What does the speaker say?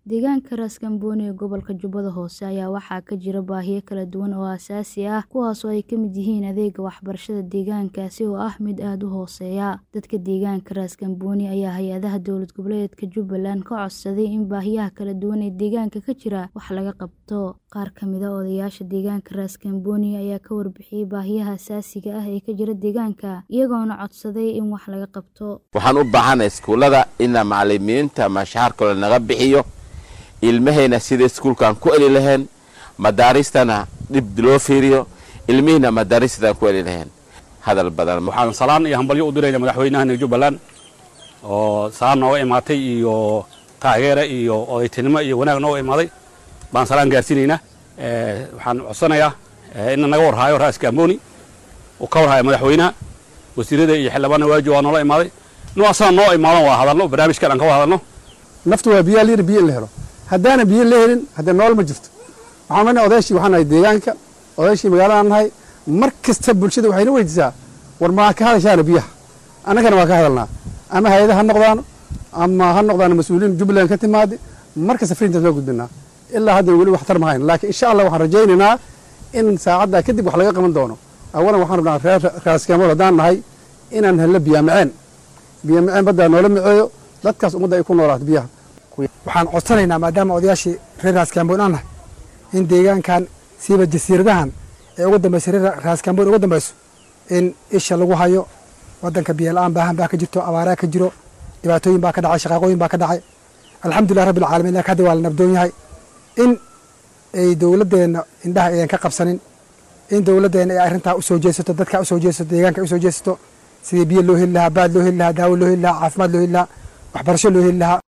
Deegaanka Ras Kamboni ee gobolka Jubbada Hoose ayaa waxaa ka jira baahiyo kala duwan oo aasaasi ah kuwaas oo ay ka mid yihiin adeegga waxbarashada deegaankaasi oo ah mid aad u hooseeya. Dadka deegaanka Ras Kamboni ayaa hay'adaha dowlad goboleedka Jubbaland ka codsaday in baahiyaha kala duwan ee deegaanka ka jira wax laga qabto. Qaar ka mid ah odayaasha deegaanka Ras Kamboni ayaa ka warbixiyay baahiyaha aasaasiga ah ee ka jira deegaanka, iyagoona codsaday in wax laga qabto. waxaan u baahanahay iskuullada ina macalimiinta mashaarkooda naga bixiyo ilmahayna sida iskuulkaan ku eli lahayn madaaristana dhib loo fiiriyo ilmihiina madaaristadan ku eli lahayn hadal badan waxaan salaan iyo hambalyo u dirayna madaxweynahan jubbaland oo salaan nooga imaatay iyo taageera iyo odaytinimo iyo wanaag nooga imaaday baan salaan gaarsiinaynaa waxaan codsanayaa ina naga warhaayo Ras Kamboni uu ka warhaayo madaxweynaha wasiirada iyo xildhibaanna waaji waa noola imaaday noo asana noo imaadan waa hadalno barnaamijkan aan ka wada hadalno naftu waa biyaa layidhi biyo in la helo haddaana biyo la helin haddee nool ma jirto waxaan leenahay odayaashii waxaan nahay deegaanka odayaashii magaaladaan nahay mar kasta bulshada waxayna weydiisaa war maa ka hadashaana biyaha annagana waa ka hadalnaa ama hay-ada ha noqdaano ama ha noqdaano mas-uuliyiin jubbaland ka timaade mar kasta frintaas waa gudbinaa ilaa hadda weli waxtar mahayn laakiin insha allah waxaan rajaynaynaa in saacaddaa kadib wax laga qaban doono awalan waxaan rabnaa reer raaskamool haddaan nahay inaan helno biyaa maceen biya maceen baddaa noola maceeyo dadkaas ummadda ay ku noolaato biyaha waxaan codsanaynaa maadaama odayaashii reer raaskambon aan nahay in deegaankan siiba jasiiradahan ee uga dambaysa reer raaskambon uga dambayso in isha lagu hayo wadanka biyola-aan baahan baa ka jirto abaaraa ka jiro dhibaatooyin baa ka dhacay shaqaaqooyin baa ka dhacay alxamdulilah rabbi alcaalamiin laakiin hadda waa la nabdoon yahay in ay dowladdeenna indhaha aydan ka qabsanin in dowladdeenna ay arrintaa usoo jeesato dadkaa usoo jeesato deegaanka usoo jeesato sidii biyo loo heli lahaa baad loo heli lahaa daawo loo heli lahaa caafimaad loo heli lahaa waxbarasho loo heli lahaa